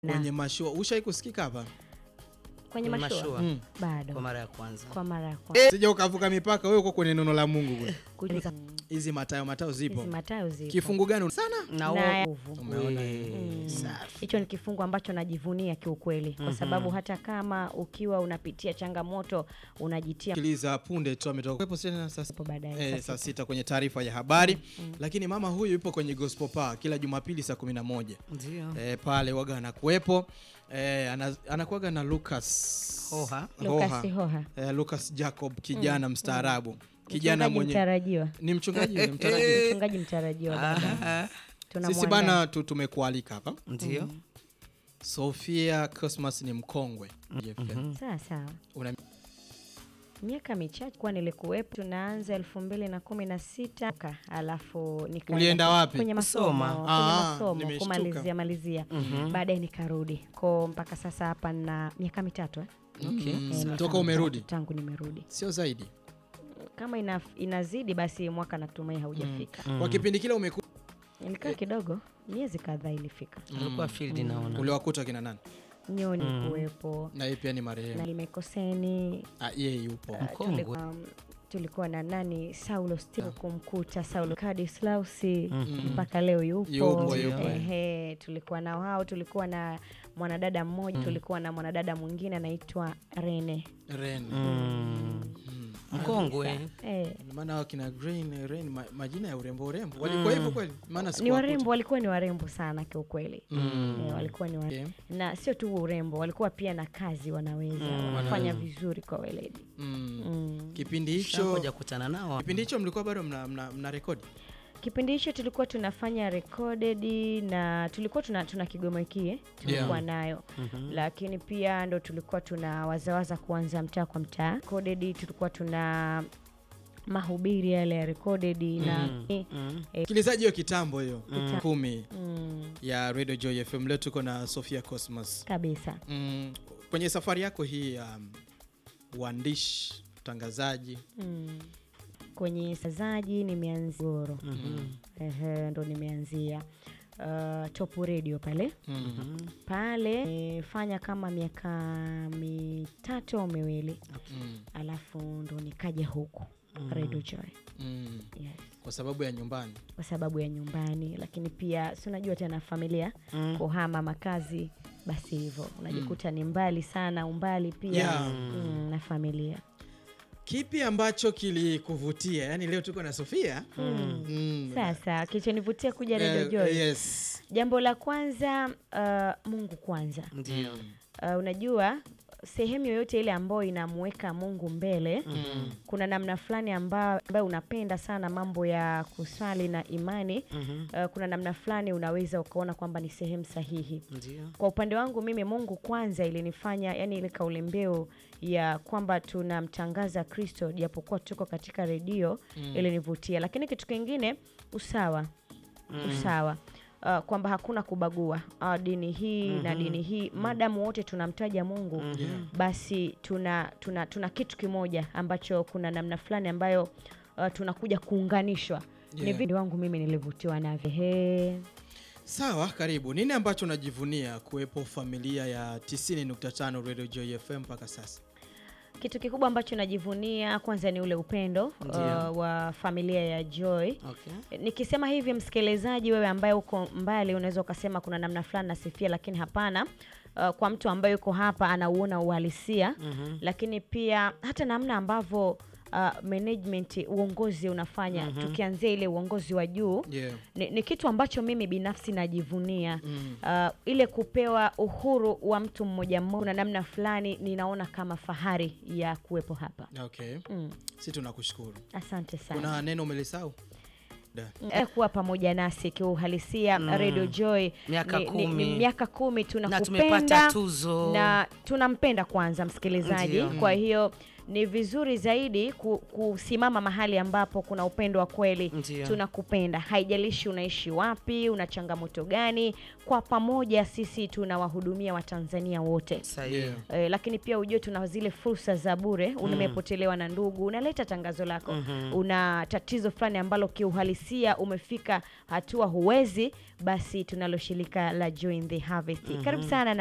Na- kwenye mashua. Ushai kusikika hapa? kwenye Kwenye mashua mashua. Mm. bado kwa mara ya kwanza. kwa mara ya kwanza Sija ukavuka mipaka wewe uko kwenye neno la Mungu kule. kuuliza Hizi matayo matao zipo. hizi matayo zipo Kifungu gani sana? Na Na- wewe- nguvu. Umeona Eh, hiyo? safi. hicho ni kifungu ambacho najivunia kiukweli kwa sababu hata kama ukiwa unapitia changamoto unajitia Sikiliza punde tu ametoka kuwepo tena sasa hapo baadaye Eh, sasa. saa sita kwenye taarifa ya habari lakini mama huyu yupo kwenye gospel power kila Jumapili saa 11 Ndio. eh, pale waga anakuwepo eh, ana, anakuwaga na Lucas Hoha. Lucas Hoha. eh, Lucas Jacob kijana mstaarabu kijana Mchungaji mwenye mtarajiwa ni mchungaji ni mtarajiwa. mchungaji mtarajiwa baba. Ah, Tunamwandaa. Sisi bana tu, tumekualika hapa Ndio. Sofia Cosmas ni mkongwe JFM. sawa sawa Una miaka michache kuwa nilikuwepo tunaanza elfu mbili na kumi na sita alafu nikaenda Ulienda wapi? kwenye masomo Kusoma. kwenye Ah, masomo nimeshtuka. kumalizia malizia baadaye nikarudi ko mpaka sasa hapa na miaka mitatu eh? Okay. Mm, Eh, miaka toka umerudi mitatu tangu nimerudi sio zaidi kama ina, inazidi basi mwaka natumai haujafika kwa kipindi kile umeku ilikaa kidogo miezi kadhaa ilifika Alikuwa field naona. uliwakuta kina nani nyoni kuwepo na yeye pia ni na marehemu limekoseni ah, yeye yupo Mkongwe. tulikuwa, um, tulikuwa na nani saulo steve kumkuta saulo kadislausi mpaka leo yupo, Yupo, yupo. Ehe, tulikuwa na wao tulikuwa na mwanadada mmoja tulikuwa na mwanadada mwingine anaitwa rene Ren Mm. Mkongwe. eh, maana hao kina Green Ren ma, majina ya urembo urembo walikuwa hivyo kweli maana ni sikuwakuta. warembo walikuwa ni warembo sana kiukweli eh, walikuwa ni warembo. Okay. na sio tu urembo walikuwa pia na kazi wanaweza wanafanya vizuri kwa weledi Mm. mm. kipindi hicho Ngoja kukutana nao. kipindi hicho mlikuwa bado mna, mna, mna rekodi kipindi hicho tulikuwa tunafanya recorded na tulikuwa tuna, tuna kigoma kie tulikuwa Yeah. nayo lakini pia ndo tulikuwa tuna wazawaza kuanza mtaa kwa mtaa recorded tulikuwa tuna mahubiri yale ya recorded na Mm. msikilizaji hiyo kitambo hiyo kumi mm, ya Radio Joy FM leo tuko na Sofia Cosmas kabisa mm, kwenye safari yako hii ya um, uandishi utangazaji mm. kwenye sazaji nimeanzia goro Ehe, ndo nimeanzia uh, top radio pale mm. pale nimefanya kama miaka mitatu au miwili Mm. alafu ndo nikaja huku Radio Joy Mm. yes. kwa sababu ya nyumbani kwa sababu ya nyumbani lakini pia si unajua tena familia kuhama makazi basi hivyo unajikuta ni mbali sana umbali pia Yeah. mm, na familia kipi ambacho kilikuvutia yaani leo tuko na Sofia mm. sasa kilichonivutia kuja Radio Eh, Joy yes. jambo la kwanza uh, mungu kwanza Ndio. uh, unajua sehemu yoyote ile ambayo inamuweka mungu mbele Mm. kuna namna fulani ambayo, ambayo unapenda sana mambo ya kuswali na imani uh, kuna namna fulani unaweza ukaona kwamba ni sehemu sahihi Ndio. kwa upande wangu mimi mungu kwanza ilinifanya yani ile kauli mbiu ya kwamba tunamtangaza kristo japokuwa tuko katika redio ilinivutia lakini kitu kingine usawa usawa Uh, kwamba hakuna kubagua uh, dini hii na dini hii madamu wote tunamtaja mungu basi tuna, tuna, tuna kitu kimoja ambacho kuna namna fulani ambayo uh, tunakuja kuunganishwa ni Yeah. video wangu mimi nilivutiwa navyo He. sawa karibu nini ambacho unajivunia kuwepo familia ya 90.5 Radio Joy FM mpaka sasa kitu kikubwa ambacho najivunia kwanza ni ule upendo Ndio. uh, wa familia ya Joy. Okay. Nikisema hivi, msikilizaji, wewe ambaye uko mbali, unaweza ukasema kuna namna fulani nasifia, lakini hapana. Uh, kwa mtu ambaye yuko hapa anauona uhalisia lakini pia hata namna ambavyo uh, management uongozi unafanya tukianzia ile uongozi wa juu yeah. ni, ni kitu ambacho mimi binafsi najivunia Mm. uh, ile kupewa uhuru wa mtu mmoja mmoja na namna fulani ninaona kama fahari ya kuwepo hapa okay mm. si tunakushukuru asante sana kuna neno umelisau Da. Eh, kuwa pamoja nasi kiuhalisia Radio Joy Miaka ni, ni, kumi. ni miaka kumi Na tumepata tunakupenda tuzo. na tunampenda kwanza msikilizaji Ndio. kwa hiyo ni vizuri zaidi ku, kusimama mahali ambapo kuna upendo wa kweli Ndio. tunakupenda haijalishi unaishi wapi una changamoto gani kwa pamoja sisi tunawahudumia watanzania wote Sahihi. Yeah. Eh, lakini pia ujue tuna zile fursa za bure umepotelewa na ndugu unaleta tangazo lako una tatizo fulani ambalo kiuhalisia umefika hatua huwezi basi tunalo shirika la Join the Harvest karibu sana na